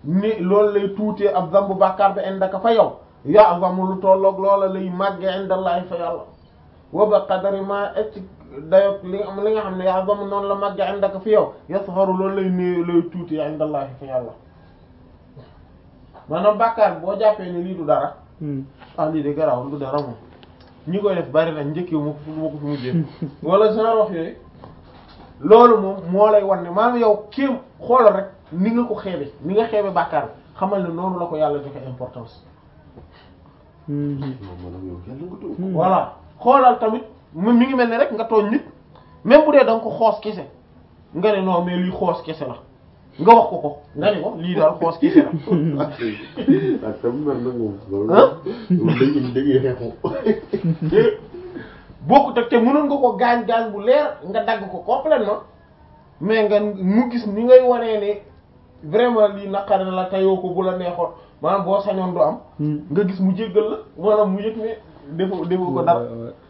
ni loolu lay tuutee ab zambu bàkkaar bi indaka fa yow ya'zamu lu tolloog loola lay màgge indallahi fa yàlla wa ba qadari ma ecc dayo li nga li nga xam ne ya'zamu noonu la màgge indaka fi yow yasgharu loolu lay néew lay tuutee indallahi fa yàlla maanaam bàkkaar boo jàppee ni lii du dara ah lii de garaawul du dara moom ñi koy def bari nañ njëkkiw ma ko ma ko fi mujjee wala genre wax yooyu loolu moom moo lay wan ne maanaam yow kéem xoolal rek ni nga ko xeebe ni nga xeebe bàkkaar bi xamal ne noonu la ko yàlla joxe importance voilà xoolal tamit mu mi ngi mel ne rek nga tooñ nit même bu dee da nga ko xoos kese nga ne non mais lii xoos kese la nga wax ko ko nga ne ko lii daal xoos kese la ak tam mel na moom loolu dëgg dëgg xeexu bokkut ak te mënoon nga ko gaañ gaañ bu leer nga dagg ko complètement mais nga mu gis ni ngay wanee ne vraiment lii naqari na la tayoo ko bu la neexoon maanaam boo sañoon du am nga gis mu jéggal la maanaam mu yëg ne defoo defoo ko dara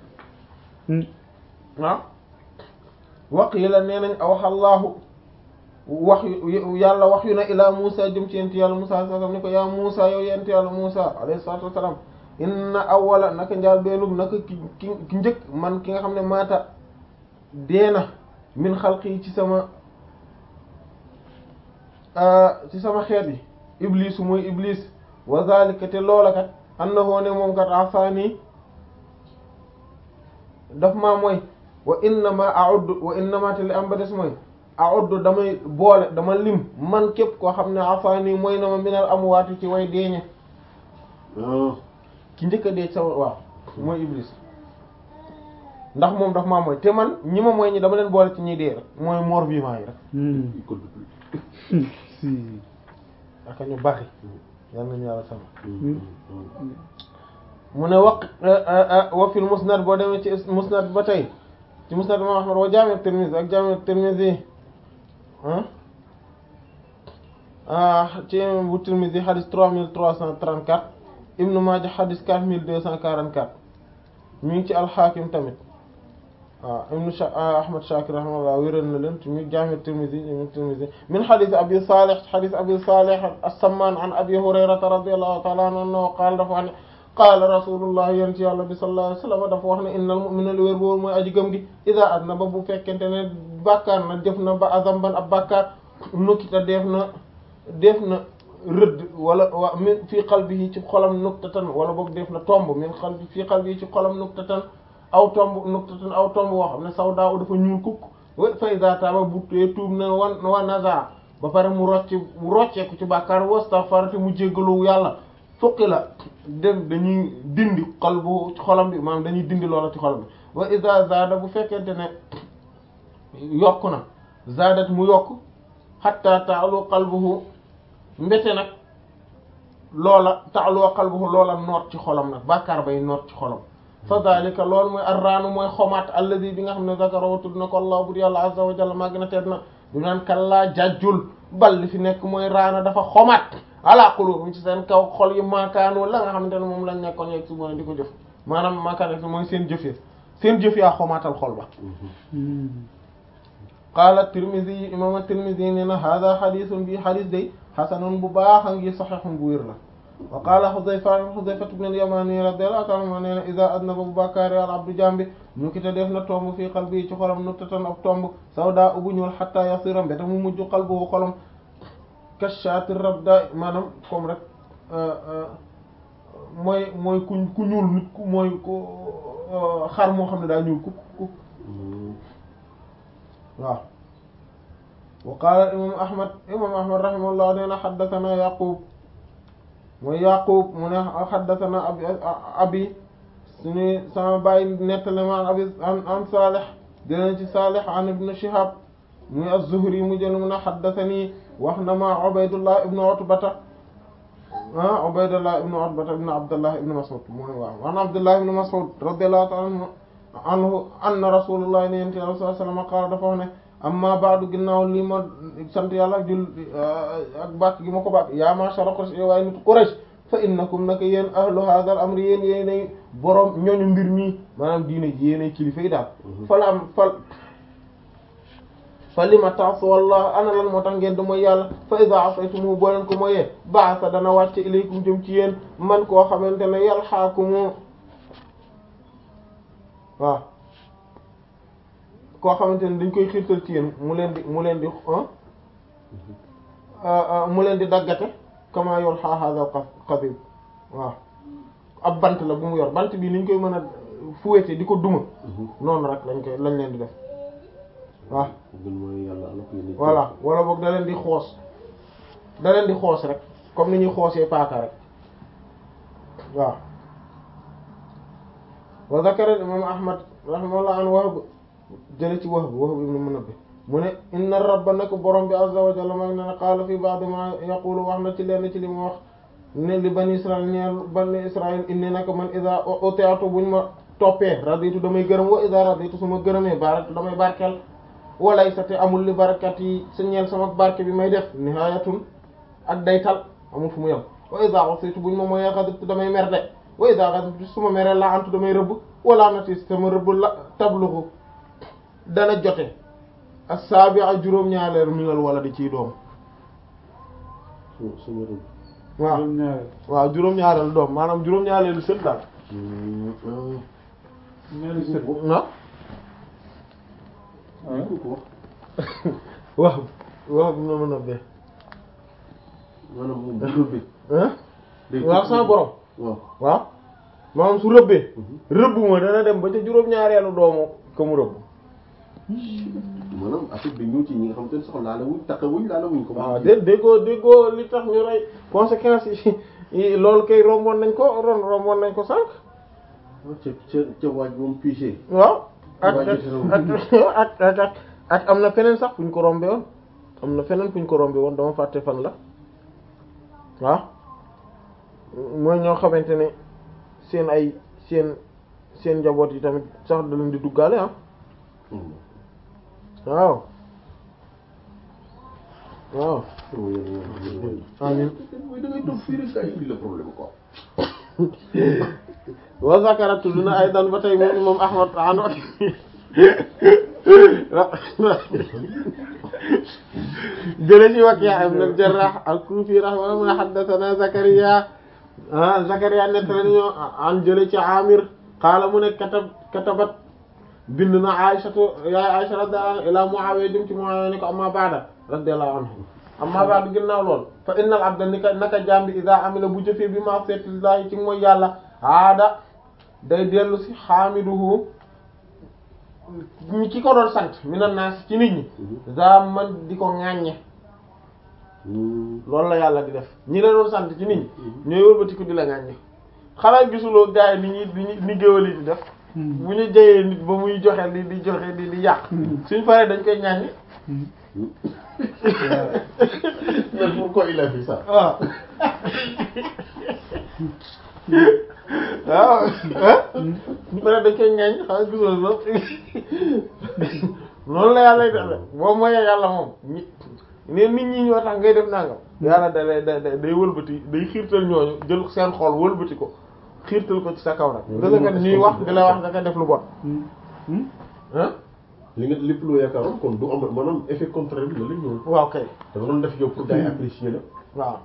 waaw waq yi la nee nañ awxallaahu wax yu yàlla wax yu na ilaa Muusa jëm ci yent yàlla Muusa sallam ni ko yaa Muusa yow yent yàlla Muusa alayhi salaatu wassalaam inna awwala naka njaal beenug naka ki ki ki njëkk man ki nga xam ne maata deena min xalqi ci sama ci sama xeet yi iblis mooy iblis wa zalika te loola kat annahu ne moom kat asaani daf maa mooy wa innama a'uddu wa innama te li am ba des mooy a'uddu damay boole dama lim man képp koo xam ne asaani mooy na ma minal amwaati ci way deeñe ki njëkk a dee sama waaw mooy iblis ndax moom daf maa mooy te man ñi ma mooy ñi dama leen boole ci ñuy dee rek mooy mort vivant yi rek aka ñu baxi yal nañu yàlla sama mu ne waq wa fil musnad boo demee ci musnad ba tey ci musnad imam ahmad wa jaami tirmidhi ak jaami tirmidhi ah ci bu tirmidhi hadith trois mille trois cent trente-quatre ibnu maaja hadith quatre mille deux cent quarante-quatre mi ngi ci alxaakim tamit waaw ibnu ahmad shakir rahimahullah wéral na leen ci mi jaami tirmidhi mi tirmidhi min hadith abi salih hadith abi salih as-samman an abi hurayrata radiyallahu ta'ala anhu qaala dafa wax ne qaala rasulullah yéen ci yàlla bi sallallahu alayhi wasallam dafa wax ne innal mu'mina li wér boobu mooy aji gëm gi ida aznaba bu fekkente ne bàkkaar na def na ba azamban ab bàkkaar nukkita def na def na rëdd wala wa min fii qalbihi ci xolam nuktatan wala boog def na tomb min qalbi fii qalbihi ci xolam nuktatan aw tomb nuktatan aw tomb woo xam ne sawda dafa ñuul kukk fa iza taaba bu tee tuub na wan wa naza ba pare mu rocc mu rocceeku ci bàkkaar wastaghfara te mu jéggalu yàlla fuqi la dem dañuy dindi qalbu ci xolam bi maanaam dañuy dindi loola ci xolam bi wa iza zada bu fekkente ne yokk na zadat mu yokk hatta ta'alu qalbuhu mbete nag loola ta'alu qalbuhu loola noot ci xolam nag bàkkaar bay noot ci xolam fa dalika loolu mooy arraanu mooy xomaat alladi bi nga xam ne zakaro tudd na ko allah bur yàlla azza wa jalla màgg na teet na du naan kallaa jajjul bal li fi nekk mooy raana dafa xomaat ala qulubihim ci seen kaw xol yi maakaanu la nga xamante ne moom lañ nekkoon yeeg su mën di ko jëf maanaam maakaan mooy seen jëf ya seen jëf yaa xomaatal xol ba qaala tirmidhi imam tirmidhi nee na hada xadisun bi xadis day xasanun bu baax a ngi saxixun bu wér la wa qaala xudayfa xudayfa ibn al-yamani radiyallahu ta'ala anhu nee na iza aznaba bu bàkkaari al abdu jambi ñu ki te def na tomb fii qalbi ci xolam nuttatan ab tomb sawda ubu ñuul hatta yasira mbete mu mujj qalbu xolam kashaati rabda maanaam comme rek mooy mooy ku ku ñuul nit ku mooy ku xar moo xam ne daa ñuul kuk kuk waaw wa qaala imam ahmad imam ahmad rahimahullah nee na xaddathana yaqub mooy yaqub mu ne xaddathana abi abi suñu sama bàyyi nettale ma abi an salih dinañ ci salih an ibn shihab muy az-zuhri mu jël mu ne xaddathani wax na ma ubaydullah ibn utbata ah ubaydullah ibn utbata ibn abdullah ibn mas'ud mooy waaw an abdullah ibn mas'ud radiyallahu ta'ala anhu anna rasulullah ne yente sallallahu alayhi wasallam qaala dafa wax ne amma ba'du ginnaaw lii ma sant yàlla ak jul ak bàkk gi ma ko bàkk yaa ma'shara Quraysh waaye nit Quraysh fa innakum naka yéen ahlu hadha al amri yéen yéenay boroom ñooñu mbir mi maanaam diine ji yéenay kilifa yi daal fala am fal fa lima ta'su wallah ana lan moo tax ngeen di mooy yàlla fa iza asaytumu boo leen ko mooyee ba'asa dana wàcce ilaykum jëm ci yéen man koo xamante ne yalhaakumu waaw koo xamante ne dañ koy xiirtal ci yéen mu leen di mu leen di mu leen di daggate kama yulha hadha qadib waaw ab bant la bu mu yor bant bi niñ koy mën a fuwete di ko duma noonu rek lañ koy lañ leen di def waaw gën mooy yàlla ala ko yéene voilà wala boog da leen di xoos da leen di xoos rek comme ni ñuy xoosee paaka rek waaw wa zakara imam ahmad rahimahullah an Wahb jële ci Wahb Wahb ibn Munabbih mu ne inna rabba nak borom bi azza wa jalla mag ne qaala fi ba'd ma yaqulu wax na ci lenn ci li mu wax ne li bani israil ñeel bani israil inni naka man ida utiatu buñ ma toppee raditu damay gërëm wa ida raditu su ma gërëmee baraktu damay barkeel walay sa te amul li barakat yi sa ñeel sama barke bi may def nihayatun ak daytal amul fu mu yem wa ida usitu buñ ma mooyee xadibtu damay mer de wa ida xadibtu su ma meree la antu damay rëbb wala nati sama rëbb la tabluxu dana jote as-sabi'a juróom-ñaareelu minal wala di ciy doom su suma rëbb waaw juróom-ñaareel waaw juróom-ñaareelu doom maanaam juróom-ñaareelu sët daal ñaari sët ah ah ko wax waaw waaw bu ma mën a bee maanaam moom bu rëbbee ah day waaw sama borom waaw waaw maanaam su rëbbee rëbb ma dana dem ba ca juróom-ñaareelu doomu ko mu rëbb maanaam affaire bi ñëw ci ñi nga xam te ne sax laala wuñ takka wuñ laala wuñ ko waaw dé déggoo déggoo li tax ñu rey conséquences yi loolu kay romboon nañ ko ron romboon nañ ko sànq ca ca ca waaj moom piché waaw ak Waa ak jotee na ak ak ak ak am na feneen sax fu ñu ko rombe woon am na feneen fu ñu ko rombe woon dama fàtte fan la waaw mooy ñoo xamante ne seen ay seen seen njaboot yi tamit sax da leen di duggaale ah waaw waaw amin mooy da ngay toog fii rek ay indi le problème quoi wa zakara tudd na ay dan ba tey moom imam ahmad an jële ci Waki' ibn al-Jarrah al-Kufi rahimahullah mu ne haddathana Zakariya ah Zakariya nettali ñu an jële ci Amir qaala mu ne katab katabat bind na Aysatu yaay Aysa radiyallahu anha ila Muawiya jëm ci Muawiya ni ko amma ba'da radiyallahu anhu amma ba'da ginnaaw lool fa innal abda ni ka naka jaam bi iza amila bu jëfee bi ma'siyatillahi ci mooy yàlla aada day dellu si xaamiduhu ñi ki ko doon sant minan naas ci nit ñi za man di ko ŋàññe loolu la yàlla di def ñi la doon sant ci nit ñi ñooy wëlbati ko di la ŋàññe xanaa gisuloo gars yi ni ñuy ni géwël yi di def bu ñu jayee nit ba muy joxe di di joxe di di yàq suñ paree dañ koy ŋàññe mais pourquoi il a fait ça waaw waaw bu paree dañ koy ŋàññ xanaa gisuloo loolu noonu la yàlla def boo moyee yàlla moom ñi ne nit ñi ñoo tax ngay def nangam yàlla da lay da day wëlbati day xiirtal ñooñu jël seen xol wëlbati ko xiirtal ko ci sa kaw nag nga defee ñuy wax di la wax da nga def lu bon ah li nga lépp loo yaakaaroon kon du am maanaam effet contraire bi la la ñëw waaw kay da nga doon def yow pour gars yi apprécier la waaw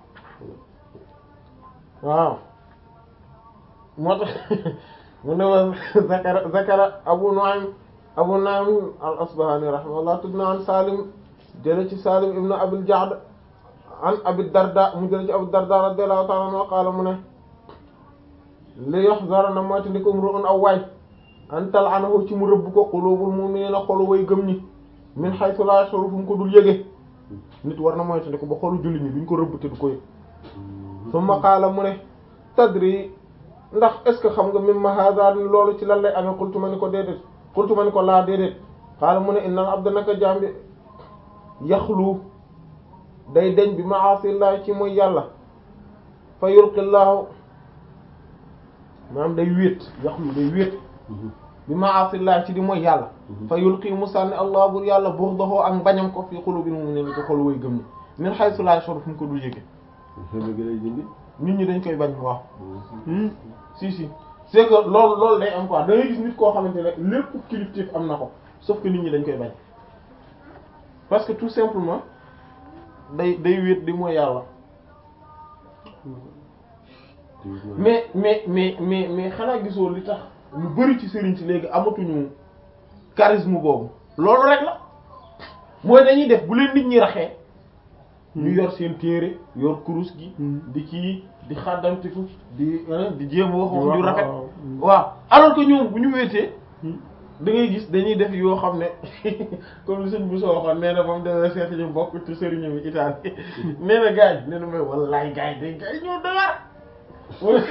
waaw moo tax mu ne wa zakara zakara abu nu'aym abu nu'aym al asbahani rahimahullah tudd na an salim jële ci salim ibnu abil ja'd an abi darda mu jële ci abu darda radiyallahu ta'ala anhu qaala mu ne li yahzara na moyta ndi ko umru'un aw waay an tal'anahu ci mu rëbb ko qulubul mu'minina xolu way gëm ñi min haythu la yashuru fu mu ko dul yëge nit war na moyta ndi ko ba xolu julli ñi duñ ko rëbb te du ko yëg summa qaala mu ne tadri ndax est ce que xam nga mimma hadha ni loolu ci lan lay amee qultu ma ni ko déedéet qultu ma ni ko laa déedéet qaala mu ne innal abda naka jaam bi yaxlu day deñ bi ma'asillahi ci mooy yàlla fa yulqillaahu maanaam day wéet yaxlu day wéet bi ma'asillahi ci di mooy yàlla fa yulqi mu sànni allah bur yàlla bughdahu ak mbañam ko fi qulubil mu'minina ci xol way gëm ñi min haythu la yashuru fu mu ko dul yëge xëy gi lay jëndi nit ñi dañ koy bañ waaw si si c'est que loolu loolu day am quoi da ngay gis nit koo xamante ne lépp kilifteef am na ko sauf que nit ñi dañ koy bañ parce que tout simplement day day wéet di mooy yàlla mais mais mais mais mais xanaa gisoo li tax lu bari ci sëriñ si léegi amatuñu charisme boobu loolu rek la mooy dañuy def bu leen nit ñi raxee ñu yor seen téere yor kurus gi di kii di xàddantiku di di jéem wax wax ju rafet waaw alors que ñoom bu ñu wéetee da ngay gis dañuy def yoo xam ne comme li sëñ bu soo waxoon nee na ba mu demee seeti ñu bokk ci sëriñam yi Italie nee na gars yi nee na may wallaay gars yi day gars yi ñoo doyar wala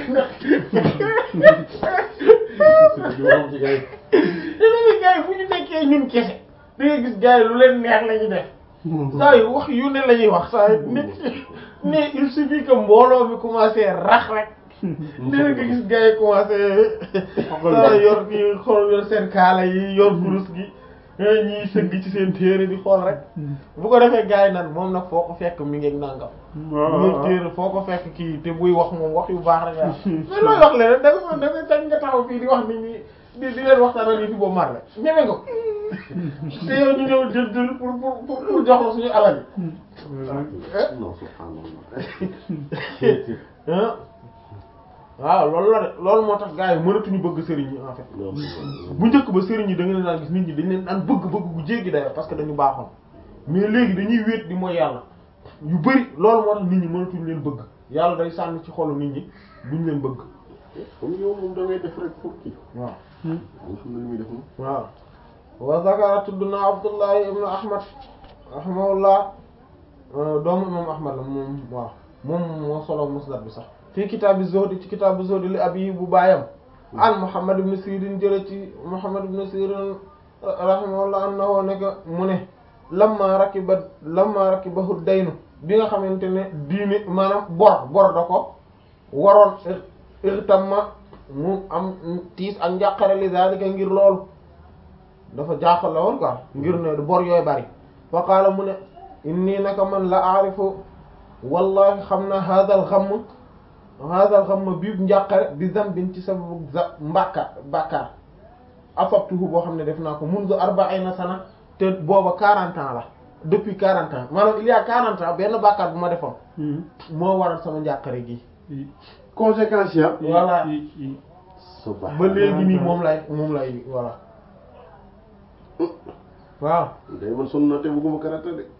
dina ni gars yi fu ñu nekkee ñun kese da ngay gis gars yi lu leen neex la ñu def saa yu wax yu ne la ñuy wax saa yu nit mais il suffit que mbooloo mi commencé rax rek dina nga gis gars yi commencé saa yor kii xool yor seen kaala yi yor kurus gi ñiy sëgg ci seen téere di xool rek bu ko defee gars yi nan moom nag foo ko fekk mi ngeeg nangam mi ngeeg téere foo ko fekk kii te buy wax moom wax yu baax rek la mais looy wax leneen da nga da nga tañ nga taxaw fii di wax nit ñi di di leen waxtaanal yi fi boobu mar la ñeme nga te yow ñu ñëw jël jël pour pour pour jox la suñu alal yi non subhanallah waaw loolu la de loolu moo tax gars yi mënatuñu bëgg sëriñ yi en fait bu njëkk ba sëriñ yi da nga leen daan gis nit ñi dañ leen daan bëgg bëgg bu jéggi dayoo parce que dañu baaxoon mais léegi dañuy wéet di mooy yàlla yu bari loolu moo tax nit ñi mënatuñu leen bëgg yàlla day sànni ci xolu nit ñi duñ leen bëgg comme yow moom da ngay def rek pour kii waaw nga xam ne li muy def moom waaw wa zakara tudd na Abdullahi ibnu Ahmad rahimahullah doomu imam Ahmad la moom waaw moom moo solo musnad bi sax fii kitaabi zuhd ci kitaabi zuhd li abi bu baayam an Muhammad ibn Sirin jële ci Muhammad ibn Sirin rahimahullah annahu nekk mu ne lamma rakiba lamma rakibahu daynu bi nga xamante ne diine maanaam bor bor da ko waroon irtamma mu am tiis ak njàqare li zalika ngir loolu dafa jaaxal la woon quoi ngir ne bor yooyu bari fa qaala mu ne inni naka man la aarifu wallahi xam na hadal xamm hadal xamm bii njàqare bi zambin ci sababu za mbàkka bàkkaar asabtuhu boo xam ne def naa ko mundu arba'ina sana te booba quarante ans la depuis quarante ans maanaam il y a quarante ans benn bàkkaar bu ma defoon moo waral sama njàqare gi conséquence ya voilà subhanallah ba léegi nii moom lay moom lay voilà waaw day man sonn naa te bëgguma karata de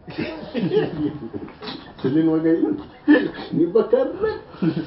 te li ma ngay ni bakkaar rek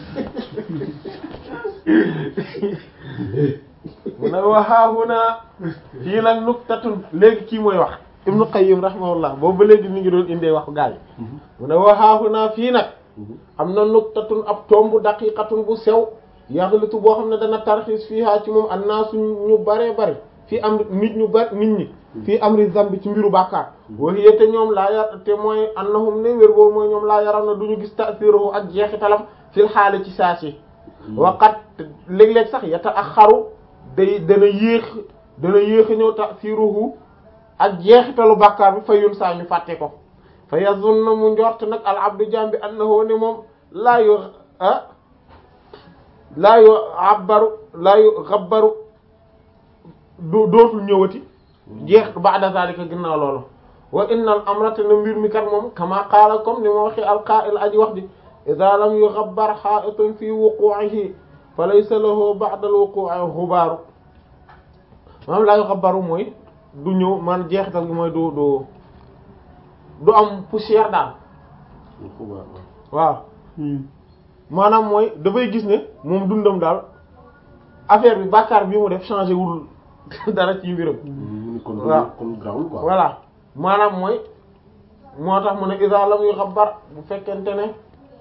mu ne waxaahuna fii nag nuktatun léegi kii mooy wax Ibnu Qayyim rahimahullah boobu ba léegi mi ngi doon indee waxu gaay mu ne waxaahuna fii nag am na nuktatun ab tombu daqiqatun bu sew yaxlitu boo xam ne dana tarxiis fiihaa ci moom annaasu ñu bare bare fii am nit ñu bari nit ñi fii amri zambi ci mbiru bàkkaar waxiye te ñoom laa yar te mooy annahum ne wér boobu mooy ñoom laa yaram na du ñu gis ta'siruhu ak jeexitalam fil xaali ci saasi waqat léeg-léeg sax yata ak xaru day dana yéex dana yéex a ñëw ta'siruhu ak jeexitalu bàkkaar bi fa yun saa ñu fàtte ko fa yazunna mu njort nag al abdu jambi annahu ne moom laa yu ah laa yu abbaru laa yu xabbaru du dootul ñëwati jeex ba'da zalika ginnaaw loolu wa innal amrata na mbir mi kat moom kama qaala comme ni ma waxee alqaa'il aji wax di idha lam yughabbar haa'itun fi wuqu'ihi fa laysa lahu ba'da al-wuqu'i ghubaaru maanaam laa yughabbaru mooy du ñëw man jeexital gi mooy du du du am poussière daal xubaar waaw maanaam mooy dafay gis ne moom dundam daal affaire bi bàkkaar bi mu def changé wul dara ci mbiram mu ni kon waaw. kon grawul quoi voilà maanaam mooy moo tax mu ne isa lam yu xabar bu fekkente ne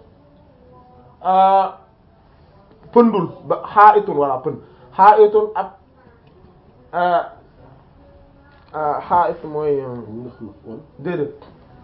ah, pëndul ba xaa itun voilà pënd xaa itun ab ah, ah, xaa it mooy euh, mu ndax na wala déedéet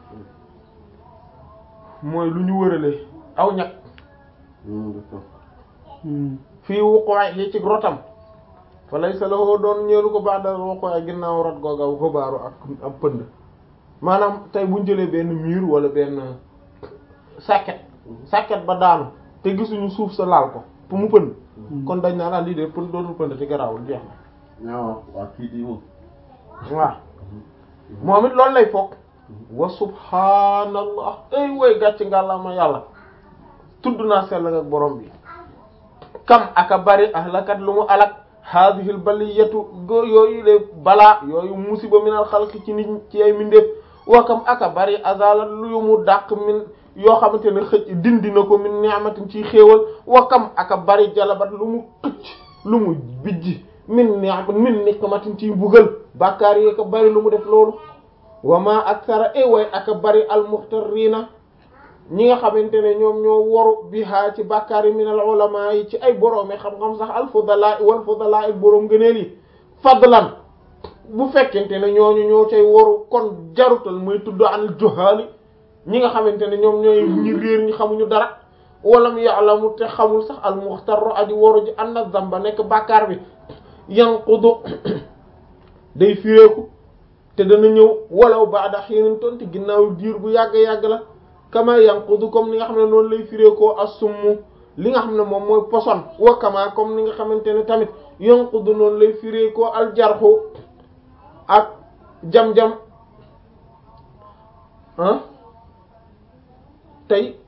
mooy lu ñu wërale aw ñag mu def fii wuquwaay li ci rotam fa laysa lahu doon ñeelu ko ba'da wuquwaay ginnaaw rot googa xubaaru ak ab pënd maanaam tey buñ jëlee benn mur wala benn sàkket sàkket ba daanu te gisuñu suuf sa laal ko pour mu pënd kon dañ naa la lii de pënd dootul pënd te garaawul jeex na waaw waaw kii di moom waaw moom it loolu lay foog wa subhaanallah ay way gàcc ngàllama yàlla tudd naa sell ak borom bi kam aka bari ahlakat lu mu alak haadihil baliyatu go yooyu le balaa yooyu musiba minal xalqi ci nit ci ay mindeef wa kam aka bari azalat lu mu dàq min yoo xamante ne xëcc dindi na ko min ni'matin ci xéewal wa kam aka bari jalabat lu mu xëcc lu mu bijji min ni'mat min nikmatin ci bugal bàkkaar yi aka bari lu mu def loolu wa ma aksara e way aka bari almuxtarina ñi nga xamante ne ñoom ñoo woru biha ci bàkkaar yi min al ulama yi ci ay boroomi xam-xam sax al fudala wal fudala ak boroom gëneel yi fadlan bu fekkente ne ñooñu ñoo cay woru kon jarutal muy tudd an juhaali ñi nga xamante ne ñoom ñooy ñi réer ñi xamuñu dara walam ya'lamu te xamul sax al muxtarru aji woru ji anna zamba nekk bàkkaar bi yanqudu day fireeku te dana ñëw walaw baada xiinin tonti ginnaaw diir bu yàgg yàgg la kama yanqudu comme ni nga xam ne noonu lay fireekoo assummu li nga xam ne moom mooy poson wa kama comme ni nga xamante ne tamit yanqudu noonu lay fireekoo aljarxu ak jam-jam ah tey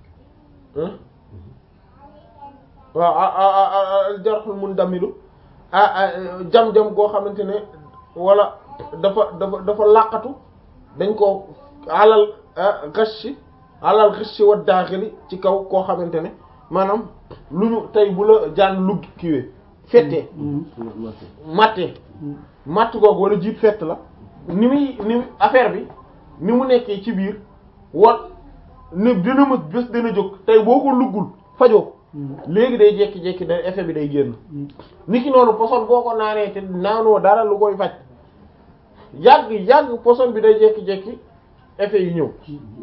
waaw aljarxul mundamilu ah jam-jam goo xamante ne wala dafa dafa dafa làqatu dañ ko alal gashi alal gashi wa daaxili ci kaw koo xamante ne maanaam lu ñu tey bu la jaan lugg kiwee fettee mattee matt googu wala jiit fett la ni muy ni affaire bi ni mu nekkee ci biir wa ne dina mës bés dana jóg tey boo ko luggul fajoo léegi day jekki-jekki day effet bi day génn ni ki noonu poson boo ko naanee te naanoo dara lu koy faj yàgg yàgg poson bi day jekki-jekki effet yi ñëw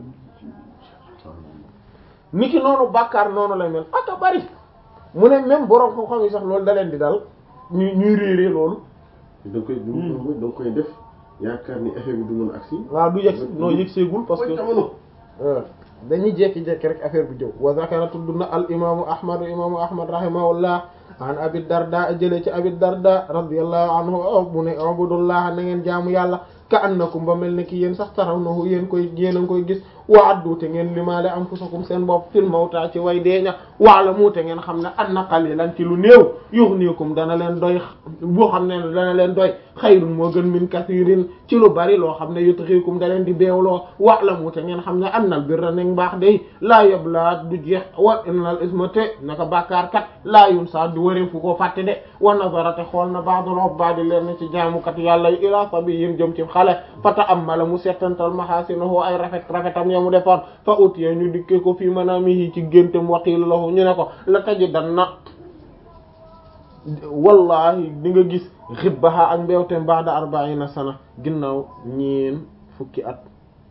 ni ki noonu bàkkaar noonu lay mel aka bari mu ne même borom xam-xam yi sax loolu da leen di dal ñuy ñuy réeree loolu da nga koy da nga koy def yaakaar ni effet bi du mën agsi waaw du yegg noo yëg seegul parce que jamono dañuy jekki-jekki rek affaire bi jëw wa zakara tudd na al imaamu ahmad imaamu ahmad rahimahullah an abi darda jëlee ci abi darda radiyallahu anhu mu ne abudullah na ngeen jaamu yàlla ka annakum ba mel ne ki yéen sax tarawnahu yéen koy yéen a ngi koy gis wa addu te ngeen limaale anfusakum seen bopp fil mawta ci way deeña wa'lamu te ngeen xam ne anna qalilan ci lu néew yughnikum dana leen doy boo xam ne dana leen doy xayrun moo gën min kathirin ci lu bari loo xam ne yutghikum da leen di beewloo wa'lamu te ngeen xam ne annal birra neg mbaax day laa yabla du jeex wa innal isma te naka bàkkaar kat laa yunsa du waree fu ko fàtte de wa nazara te xool na ba'dul ubbadi leen ci jaamukat yàlla ila sabiyyin jëm ci xale fa ta'ammala mu settantal mahasinahu ay rafet rafetam ya mu defoon fa utiya ñu dikkee ko fii manamihi ci géntam waqiila lahu ñu ne ko la tajidanna wallahi di nga gis xibbaha ak mbewtem ba'da arba'ina sana ginnaaw ñeen fukki at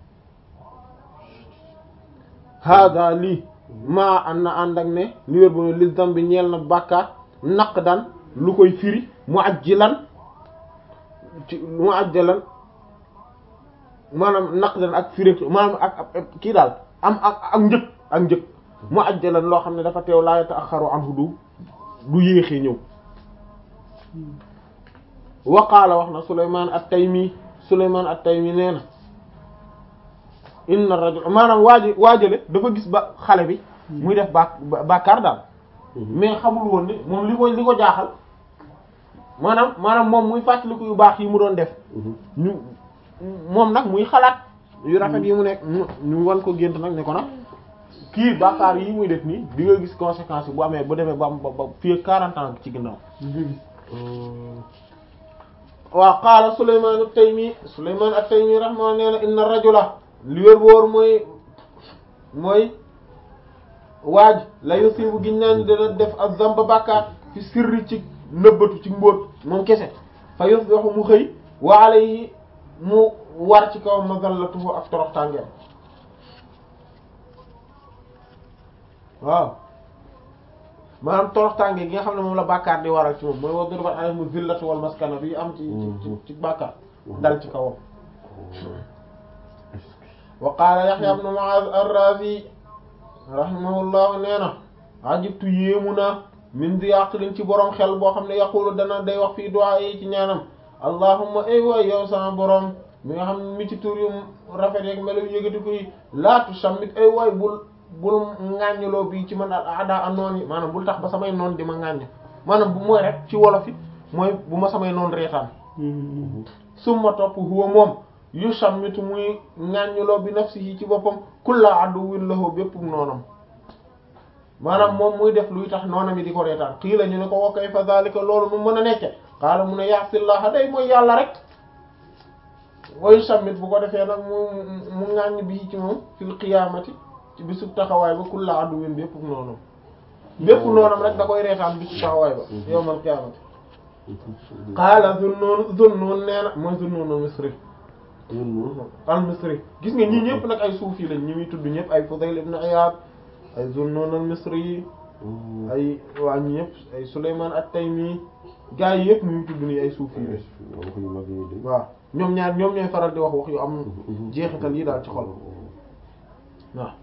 hada lii maa an na ànd ak ne li wér bu ne li zambi ñeel na bàkkaar naq dan lu koy firi mu ajjilan ci mu ajjilan maanaam naq dan ak firi maanaam ak kii daal am ak ak njëg ak njëg mu ajjalan loo xam ne dafa teew laa yata'axxaru anhu du du yéexee ñëw waqaala wax na Sulaymaan at-Taymi Sulaymaan at-Taymi nee na inna rajul maanaam waaji waajale dafa gis ba xale bi muy def ba bàkkaar daal mais xamul woon ni moom li ko li ko jaaxal maanaam maanaam moom muy fàttaliku yu baax yi mu doon def ñu moom nag muy xalaat yu rafet yi mu nekk ñu wan ko gént nag ne ko nag kii bàkkaar yi muy def nii di nga gis conséquences yi bu amee bu demee ba ba ba fii quarante ans ci ginnaaw waaw qaala Sulaymaan at-Taymi Sulaymaan at-Taymi rahma nee na inna rajula li wér wóor mooy mooy waaj la yusibu giñ naan dana def ak zamba bàkkaar fi sirri ci nëbbatu ci mbóot moom kese fa yusbihu mu xëy wa alayhi mu war ci kaw mazallatuhu ak toroxtàngeem waaw maanaam toroxtànge gi nga xam ne moom la bàkkaar di waral ci moom mooy wa duribat alayhimu zillatu wal maskana bi am ci ci ci bàkkaar dal ci kawam wa qaala Yahya ibn Mu'adh ar-Razi rahimahullahu nee na ajibtu yéemu naa min di aqlin ci borom xel boo xam ne yaqulu dana day wax fii du'a yi ci ñaanam allahumma ay waay yow sama borom mi nga xam mi ci tur yu rafet yeeg melo yu yëgati ko yi laatu sammit ay waay bul bul ŋàññiloo bi ci man ada a noon yi maanaam bul tax ba samay noon di ma ŋàññ maanaam bu mooy rek ci wolof yi mooy bu ma samay noon reetaan summa topp huwa moom yu sammitu muy ŋàññiloo bi nafsihi ci boppam kulla aduwwin lahu bépp noonam maanaam moom muy def luy tax noonam yi di ko reetaan xii la ñu ne ko wa kayfa zalika loolu mu mën a nekke xaala mu ne ya'sillaha day mooy yàlla rek wayu sammit bu ko defee nag mu mu ŋàññ bi ci moom fil qiyaamati ci bisub taxawaay ba kulla aduwwin bépp noonam bépp noonam rek da koy reetaan bisub taxawaay ba yawmal qiyaamati qaala Zunnun Zunnun nee na mooy Zunnun al-Misri al-Misri gis nga ñii ñëpp nag ay suufi lañ ñi muy tudd ñëpp ay Fudayl ibn Iyad ay Zunnun al-Misri yi ay waa ñi ñëpp ay Sulaymaan at-Taymi gaa yi yëpp muy tudd nii ay suufi lañ waaw ñoom ñaar ñoom ñooy faral di wax wax yu am jeexital yi daal ci xol waaw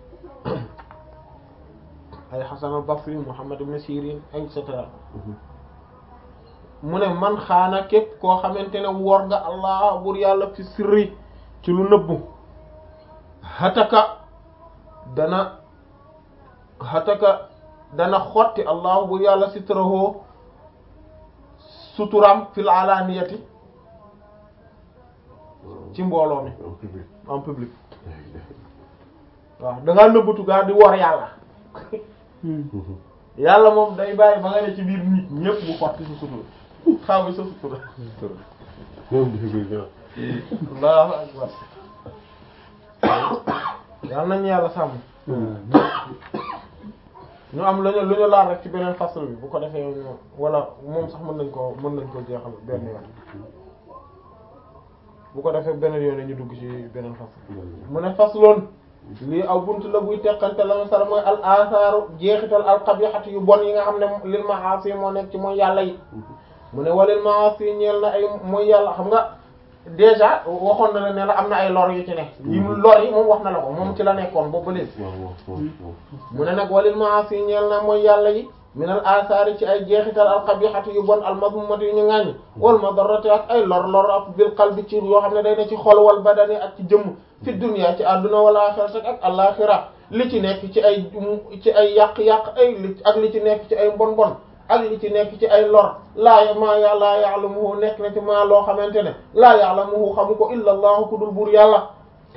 ay Hasan al-Basri Muhammad ibn Sirin et cetera mu ne man xaana képp koo xamante ne wor nga allah bur yàlla fi sirri ci lu nëbbu hataka dana hataka dana xotti allah bur yàlla sitrahu suturam fil alaniyati ci mbooloo mi en public waaw da ngaa nëbbatu gaa di wor yàlla yàlla moom day bàyyi ba nga ne ci biir nit ñépp bu xotti sa sutura xaw bi sa sutura allahu akbar yàlla nañu yàlla sàmm ñu am lu ñu lu ñu laal rek ci beneen fasl bi bu ko defee ñu wala moom sax mën nañ ko mën nañ ko jeexal benn yoon bu ko defee beneen yoon ñu dugg ci beneen fasl mu ne fasloon lii aw bunt la buy teqante la ma sara mooy al asaaru jeexital al qabihati yu bon yi nga xam ne lil maasi moo nekk ci mooy yàlla yi mu ne walil maasi ñeel na ay mooy yàlla xam nga déjà waxoon na la ne la am na ay lor yu ci ne yi mu lor yi moom wax na la ko moom ci la nekkoon boobu ba léegi mu ne nag walil maasi ñeel na mooy yàlla yi minal asaari ci ay jeexital al qabihati yu bon al mazmumati yu ñu ŋàññ wal madarrati ak ay lor lor ak bil qalbi ci yoo xam ne day ne ci xol wal badani ak ci jëmm fi dunya ci àdduna wal axirati ak alaxira li ci nekk ci ay ci ay yàq-yàq ay li ak li ci nekk ci ay mbon bon ak li ci nekk ci ay lor laa maa ya laa ya'lamuhu nekk na ci maa loo xamante ne laa ya'lamuhu xamu ko illa allahu ku dul buur yàlla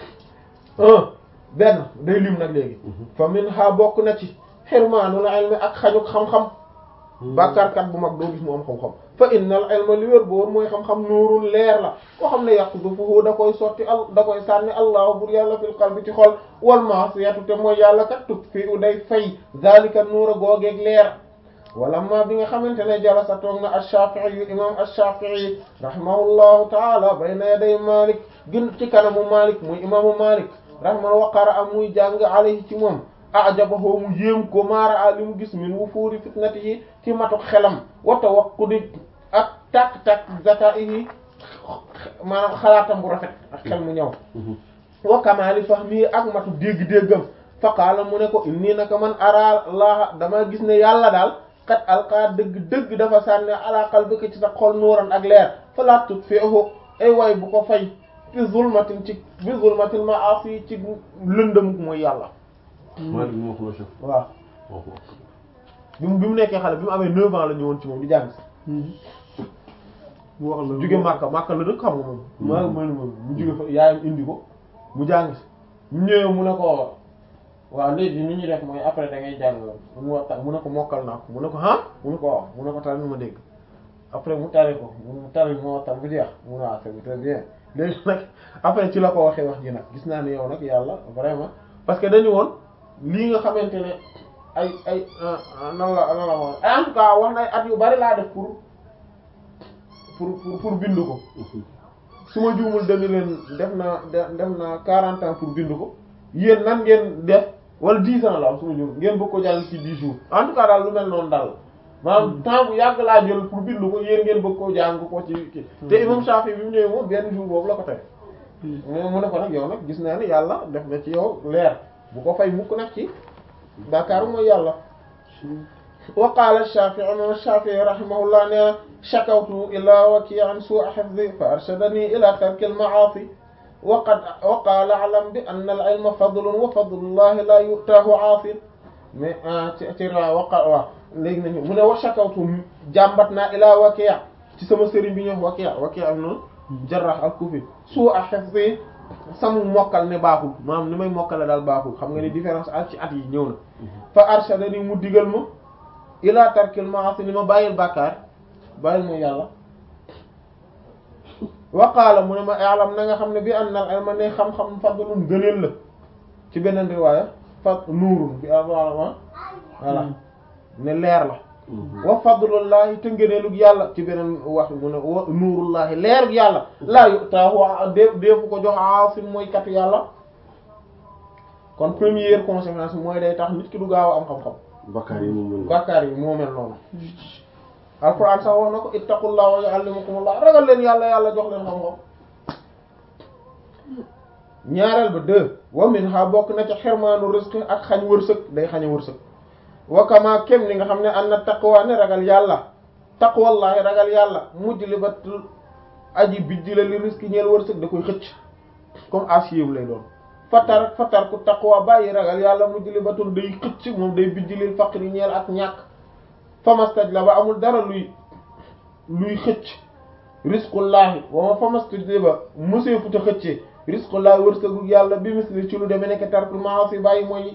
un benn day lim nag léegi fa min ha bokk na ci xirmaanul ilmi ak xañuk xam-xam bàkkaarkat bu mag doo gis mu am xam-xam fa innal ilma li wér boor mooy xam-xam nuurul leer la koo xam ne yaqdufuhu da koy sotti al da koy sànni allahu bur yàlla fil qalbi ci xol wal ma'siyatu te mooy yàlla kat tut fi u day fay zalika nuura googeeg leer wala ma bi nga xamante ne jalasa toog na ash-Shafi'i yu imam ash-Shafi'i rahimahullahu taala bayna yaday Malik gën ci kanamu Malik muy imaamu Malik rahimahullah waqara am muy jàng alayhi ci moom ajabahu mu yéem ko maara a li mu gis min wufuuri fitnatihi ci matuk xelam wa tawaqqudi ak tak-tak zakaihi maanaam xalaatam bu rafet ak xel mu ñëw wa kamaali fahmi ak matu dégg-déggam fa qaala mu ne ko inni naka man ara laaha dama gis ne yàlla daal kat alqaa dëgg-dëgg dafa sànne ala qalbika ci sa xol nuuran ak leer fala tutfi'hu ay way bu ko fay bi zulmatin ci bi zulmatil ma'asi ci lëndëm mooy yàlla Malik moo ko la chef. waaw bi mu bi mu nekkee xale bi mu amee 9 ans la ñëwoon ci moom di jàng si mu wax la jóge Makka Makka la dëkk xam nga moom maa ma moom mu jóge fa yaayam indi ko mu jàng si mu ñëwee mu ne ko waaw léegi ni ñuy def mooy après da ngay jàng mu waxtaan mu ne ko mokkal naa ko mu ne ko ah mu ne ko waaw mu ne ko tari ma dégg après mu tari ko mu tari ma waxtaan bu jeex mu ne waaw c'est très bien léegi nag après ci la ko waxee wax ji nag gis naa ne yow nag yàlla vraiment parce que dañu woon lii nga xamante ne ay ay nan la nan la wax en tout cas wax na ay at yu bari laa def pour pour pour pour bind ko su ma juumul dañu leen def naa def naa quarante ans pour bind ko yéen nan ngeen def wala dix ans la am su ma juumul ngeen bëgg ko jàng ci dix jours en tout cas daal lu mel noonu daal maanaam temps bu yàgg laa jël pour bind ko yéen ngeen bëgg koo jàng ko ci kii te imam Shafi bi mu ñëwee moom benn jour boobu la ko teg mu ne ko nag yow nag gis naa ne yàlla def na ci yow leer bu ko fay mukk nag ci bàkkaaru mooy yàlla wa qaala Shaafi'i imam Shaafi'i rahimahullah nee na shakawtu ila waki'an su'a hifzi fa arshadani ila tarki al-ma'asi wa qad wa qaala a'lam bi anna al-ilma fadlun wa fadlullahi la yu'tahu 'aafin mais ci ci waqa waaw léegi nañu mu ne wa shakawtu jàmbat naa ila waki' ci sama sëriñ bi ñu wax waki' waki' am na Jarrah al-Kufi su'a hifzi samu mokkal ne baaxul maanaam ni may mokkale daal baaxul xam nga ni différence ak ci at yi ñëw na fa arshadani mu digal ma ila tarkil ma'asi ni ma bàyyil bàkkaar bàyyil mooy yàlla wa qaala mu ne ma i'lam na nga xam ne bi anna al ilma ne xam-xam fadlun gëneel la ci beneen riwaaya fad nuurun bi alama voilà ne leer la wa fadlullahi te ngëneelug yàlla ci beneen wax mu ne wa nuurullahi leerug yàlla laa yu'taahu dé déefu ko jox aasim mooy katu yàlla kon première conséquence mooy day tax nit ki du gaaw a am xam-xam bakkaar yi moom mën bàkkaar yi moo mel noonu alquran sax wax na ko ittaqullah wa yu'allimukumullah ragal leen yàlla yàlla jox leen xam-xam ñaareel ba deux wa minha bokk na ca xirmaanu rizq ak xañ wërsëg day xañ wërsëg wa kama kem ni nga xam ne am na taqwa ne ragal yàlla taqwallahi ragal yàlla mujj li ba aji bijji la li risque ñeel wërsëg da koy xëcc comme acier lay doon fatar fatar ku taqwa bàyyi ragal yàlla mujj li batul day xëcc moom day bijji lil faqri ñeel ak ñàkk famastaj la ba amul dara luy luy xëcc risqullahi wa ma famastaj la ba mosee futa xëccee risqullahi wërsëgu yàlla bi misli ci lu demee nekk tarkul maasi bàyyi mooy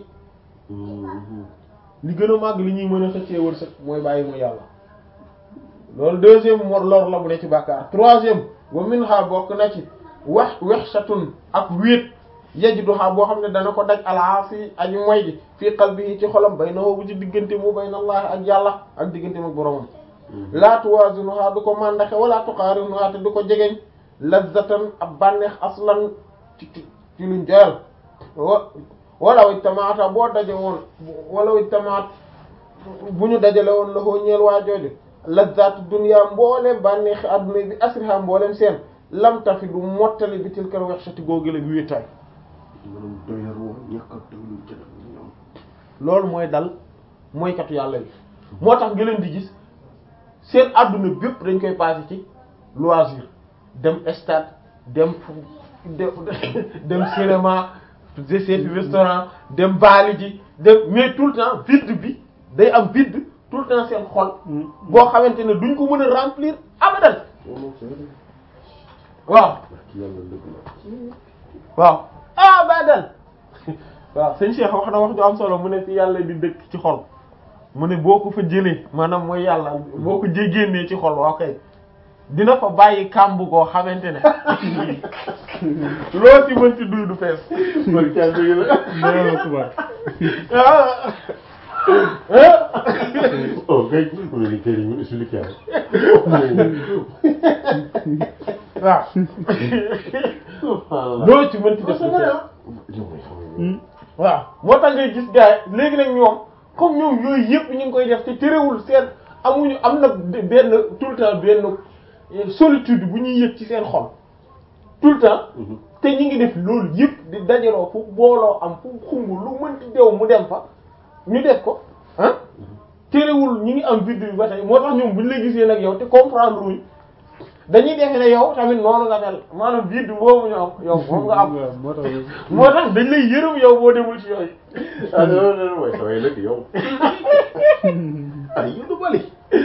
li gën a màgg li ñuy mën a xëccee wërsëg mooy bàyyi mu yàlla loolu deuxième mo lor la bu ne ci bàkkaar troisième wa minha bokk na ci wax wexshatun ak wéet yajduha boo xam ne dana ko daj alaasi aji moy ji fii qalbihi ci xolam baynahu bu ci diggante mu bayna allah ak yàlla ak diggante mu boromam la tuwazinuha du ko màndaxe wala tuqarinuha te du ko jegeñ lazzatan ab bànneex aslan ci ci ci luñ joyal wa walaw ijtamaata boo daje woon walaw ijtamaat bu ñu dajale woon la koo ñeel waa jooju lazzaatu dunya mbooleem bànneexi adduna bi asriha mbooleem seen lam tafi du mottali bi tilkal wexshati googu la wéetaay maanaam doyar woo ñàkk a doylu jël ñoom loolu mooy dal mooy katu yàlla yi moo tax nga leen di gis seen adduna bépp dañ koy passé ci loisir dem stade dem dem dem cinéma de seeti restaurant dem baali ji dem mais tout le temps vide bi day am vide tout le temps seen xol boo xamante ne duñ ko mën a remplir abadan moom c'est vrai waaw barki yàlla dëgg la waaw abadan waaw sëñ Cheikh wax na wax ju am solo mu ne fi yàlla di dëkk ci xol mu ne boo ko fa jëlee maanaam mooy yàlla boo ko jé génnee ci xol waaw kay dina fa bàyyi kàmb koo xamante ne loo ci mënti duy du fees barki yàlla dëgg la Allahu akbar. ah oh kay mu ne kay dañu expliqué waaw subhanallah loo ci mënti def du fees waaw moo tax ngay gis gars yi léegi nag ñoom comme ñoom yooyu yëpp ñu ngi koy def te terewul seen amuñu am na benn tout le temps benn solitude bu ñuy yëg ci seen xol tout le temps te ñu ngi def loolu yëpp di dajaloo fu booloo am fu xumb lu mënti dew mu dem fa ñu def ko ah terewul ñu ngi am vide bi ba tey moo tax ñoom buñ la gisee nag yow te comprendre wuñ dañuy defe ne yow tamit noonu nga mel maanaam vide boobu ñu am yow moom nga am waaw moo tax moo tax dañ lay yërëm yow boo demul ci yooyu ah non non non waaye saway nag yow ay yu du bali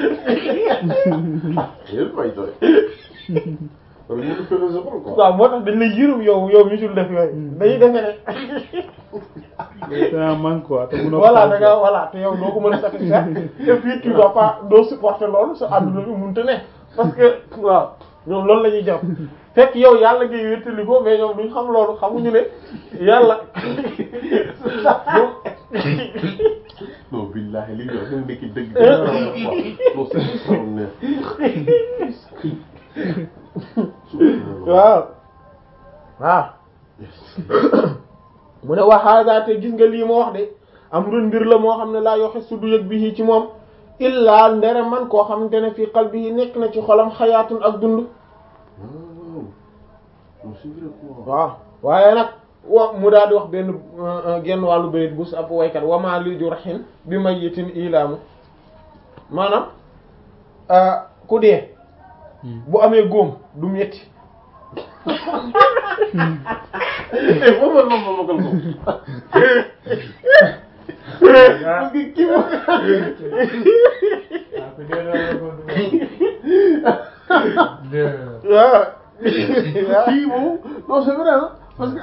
yéen fay saway wala ñu ko fële sa xol quoi waaw moo tax dañ lay yërëm yow yow mi sul def yooyu dañuy defe ne c'est un manque quoi te mënoo voilà da nga voilà te yow doo ko mën a satisfaire et puis tu dois pas doo supporter loolu sa àdduna bi mënut a ne parce que waaw ñoom loolu la ñuy jàpp fekk yow yàlla ngay wéttali ko mais ñoom duñ xam loolu xamuñu ne yàlla non billahi li ñu wax dëgg nekk dëgg dëgg non c'est extraordinaire waaw waaw mu ne waxaaga te gis nga lii ma wax de am run mbir la moo xam ne laa yoxe su du yëg bi ci moom illaa ndere man koo xamante ne fii qalbihi nekk na ci xolam xayaatun ak dund waaw non c'est vrai quoi waaw waaye nag wa mu daal di wax benn genn wàllu bayit bu ab waykat wamaa li jurhin bi mayyitin ilaamu maanaam ah, ku dee bu amee góom du metti eh foofu la moom ma ko ko. parce que kii moom. waaw kii moom non c'est vrai hein parce que.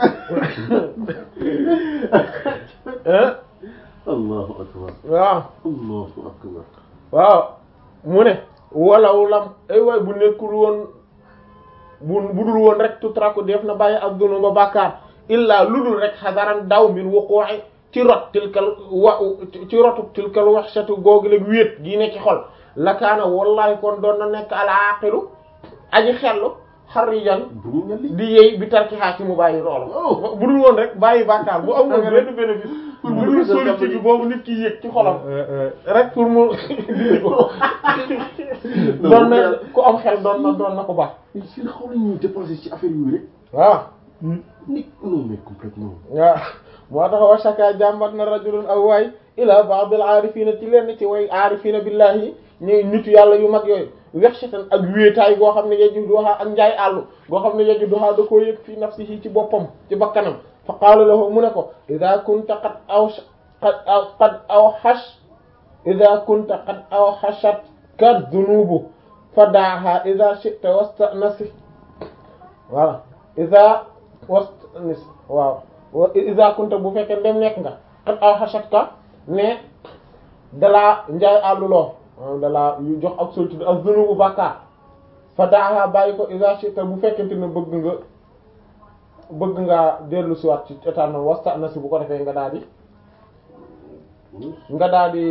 ah allahu akbar waaw allahu akbar. waaw mu ne walaw lam ay waay bu nekkul woon bu bu dul woon rek tutraku def na bàyyi ak dunu ba bàkkaar illaa lu dul rek xadaran daw min wuqu'i ci rot tilkal wa ci rotu tilkal waxshatu googu leg wéet gi ne ci xol lakaana wallahi kon doon na nekk al aqilu aji xellu xarijan bu ñu ñali. di yey bi tarki xaa ci mu bàyyi loolu Oh. bu dul woon rek bàyyi bàkkaar bu amul nga benn bénéfice pour bu mu dul dugg sa solitude jàmm boobu nit ki yëg ci xolam rek pour mu dindi ko Non, doon na mais- ku am xel doon na doon na ko baax mais si la xaw nañu dépenser ci affaire yooyu rek. waaw nit non mais complètement. waaw moo tax wa shaka jàmbat na rajulun aw waay ila ba'd al aarifina ci lenn ci way aarifina billahi ñuy nitu yàlla yu mag yooyu wexshatan ak wéetaay goo xam ne yeju duha ak njaay àllu goo xam ne yeju duha da koo yëg fii nafsihi ci boppam ci bakkanam fa qaala lahu mu ne ko ida kunta qad aw qad aw qad aw xash ida kunta qad aw xashat ka dunubu fa daaha ida shi'ta wastanasi voilà ida wastanis waaw wa ida kunta bu fekkee ndem nekk nga qad aw xashat ka ne dalaa njaay àlluloo maanaam dalaa yu jox ak solitude ak dunubu bàkkaar fa daaha bàyyi ko ida shi'ta bu fekkente ne bëgg nga bëgg nga dellu siwaat ci état noonu wastanasi bu ko defee nga daal di nga daal di